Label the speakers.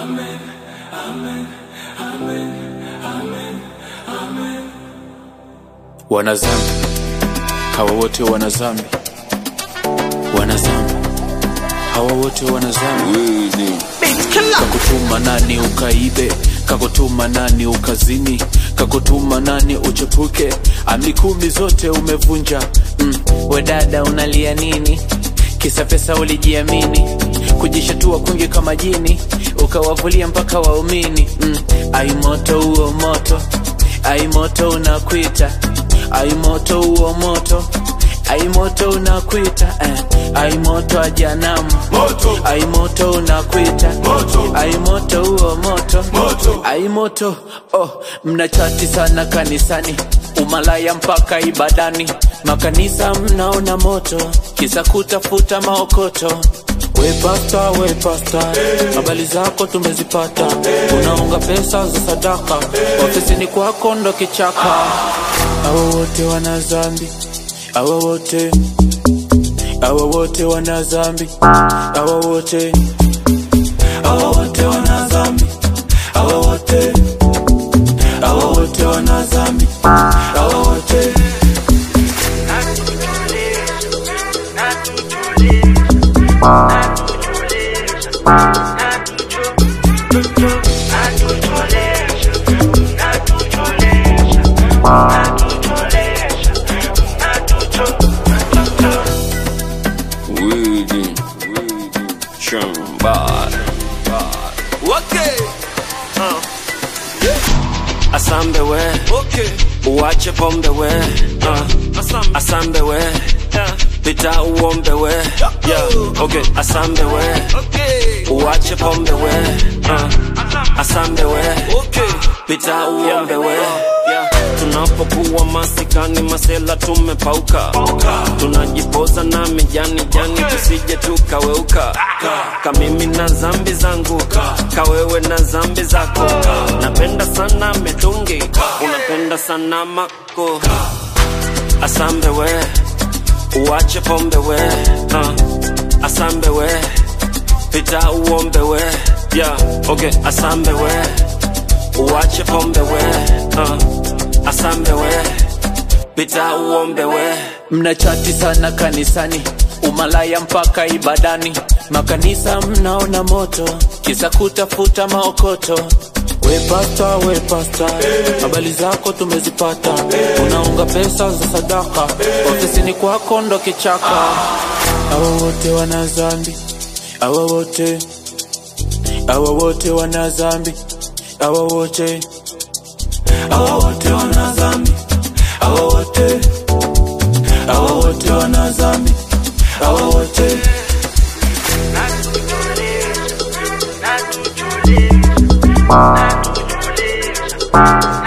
Speaker 1: wana zambi hawa wote wana zambi wana zambi hawa wote wana zambi kakutuma nani ukaibe kakutuma nani ukazini kakutuma nani uchepuke amri kumi zote umevunja mm. wedada unalia nini kisa pesa ulijiamini kujishatua kwingi kama jini ukawavulia mpaka waumini mm. ai moto huo moto ai moto unakwita ai moto huo moto ai moto unakwita eh. ai moto ajanamu
Speaker 2: Moto.
Speaker 1: ai moto unakwita
Speaker 2: Moto.
Speaker 1: ai moto huo moto
Speaker 2: Moto.
Speaker 1: ai moto oh, mnachati sana kanisani umalaya mpaka ibadani makanisa mnaona moto kisa kutafuta maokoto we pasta we pasta habari zako tumezipata unaunga pesa za sadaka ofisini kwako ndo kichaka awa wote wana zambi awa wote awa wote wana zambi awa wote awa wote wana zambi awa wote awa wote wana zambi awa wote
Speaker 2: Widi, shamba.
Speaker 3: Okay. Uh. Asambe we. Okay. Uache pombe we. Uh. Asambe. Asambe we. Yeah. Pita uombe we. Yeah. Okay. Asambe we. Okay. Uache pombe we. Uh. Asambe we. Okay. Pita uombe we. Yeah. Tunapokuwa masikani masela tumepauka tunajipoza na mijani jani tusije tukaweuka kamimi na zambi zangu kawewe na zambi zako napenda sana mitungi unapenda sana mako asambe we uache pombe we uh. asambe we pita uombe we yeah. okay. asambe we uache pombe we uh. asambe we pita uombe we
Speaker 1: mnachati sana kanisani umalaya mpaka ibadani makanisa mnaona moto kisa kutafuta maokoto we pasta we pasta habari zako tumezipata unaunga pesa za sadaka ofisini kwako ndo kichaka awa wote wana zambi awa wote awa wote wana zambi awa wote awa wote wana zambi awa wote awa wote wana zambi awa wote
Speaker 4: Natutuliza, natutuliza, natutuliza.